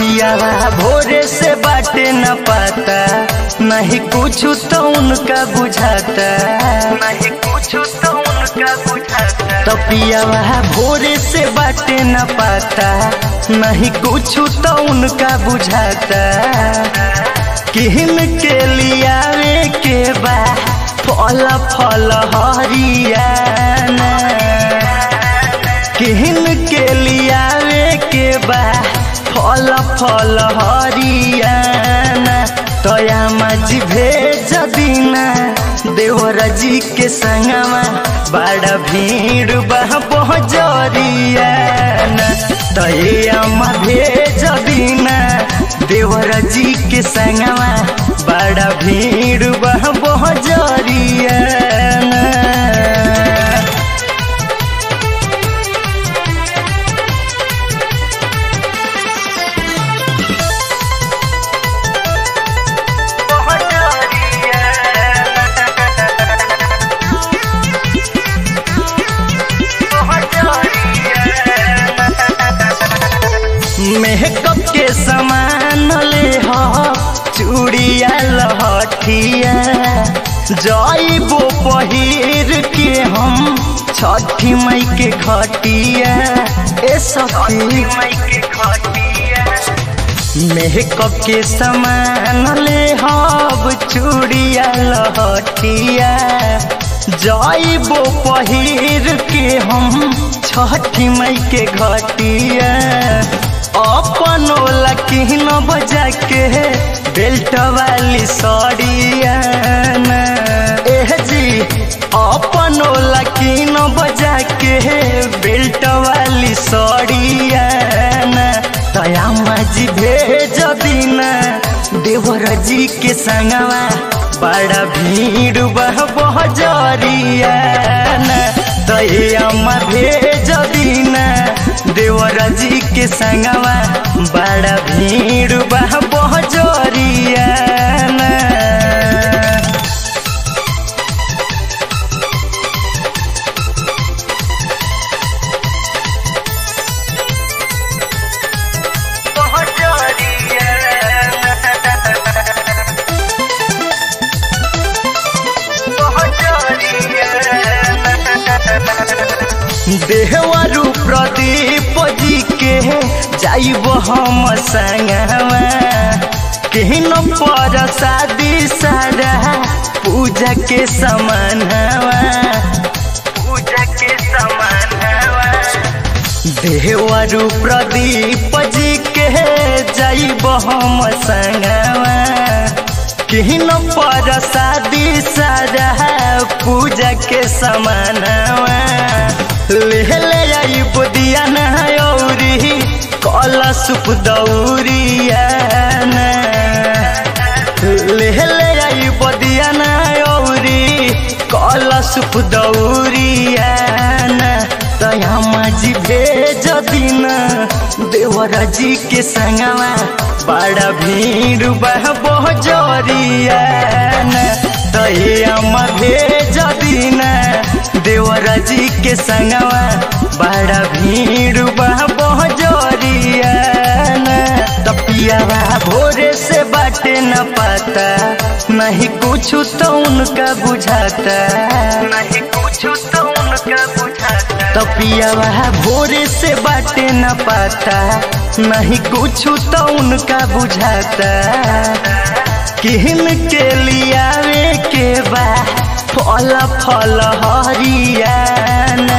तपियावा भोरे से बाटे न पाता नहीं कुछ तो उनका बुझाता नहीं कुछ तो उनका बुझाता तपियावा भोरे से बाटे न पाता नहीं कुछ तो उनका बुझाता किहन के लियावे के बा फल फल हरियाना किहन के लियावे के बा फल फल हरियाना तया मजी भेज दीना देवर जी के संगमा बड़ा भीड़ बह पहजरियाना तया भेज दीना देवर जी के संगमा बड़ा भीड़ बह पहजरियाना मेकअप के सामान ले हो चूड़िया लहठिया जाइबो पहिर के हम छठी मई के खटिया ए सखी मेकअप के सामान ले हब चूड़िया लहठिया जाइबो पहिर के हम छठी मई के घटिया अपनो लकीन बजा के बेल्ट वाली सड़िया एह जी अपनो लकीन बजा के बेल्ट वाली सड़िया तया मजी भेज दीना देवर जी के संगवा बड़ा भीड़ बह बहजरिया तया भेज दीना देवर जी के संगवा बड़ा भीड़ बह बहजरिया देहवरु प्रदीप जी के जाइब हम संगवा केहन पर शादी सारा पूजा के समानवा पूजा के समानवा देहवरु प्रदीप जी के जाइब हम संगवा केहन पर शादी सारा पूजा के समानवा ले ले आई बुदिया नौरी कला सुप दौरिया ले ले आई बुदिया नौरी कला सुप दौरिया तया मजी भेज दीना देवर जी के संगवा बड़ा भीड़ बह बहजरिया तया भेज दीना देवर जी के संगवा बड़ा भीड़ बह बहजरिया तपियावा भोरे से बाटे न पाता नहीं कुछ तो उनका बुझाता नहीं कुछ तो उनका बुझाता तपियावा भोरे से बाटे न पाता नहीं कुछ तो उनका बुझाता किहन के लियावे के बा फल फल हरियाना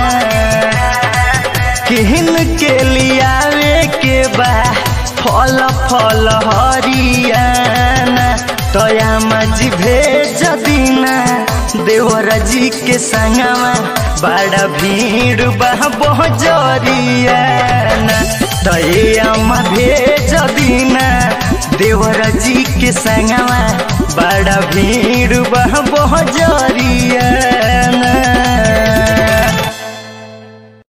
किहन के लियावे के बा फल फल हरियाना तया मजी भेज दीना देवर जी के संगवा बड़ा भीड़ बह बहजरियाना तया भेज दीना देवर जी के संगवा बड़ा भीड़ बह बहजरिया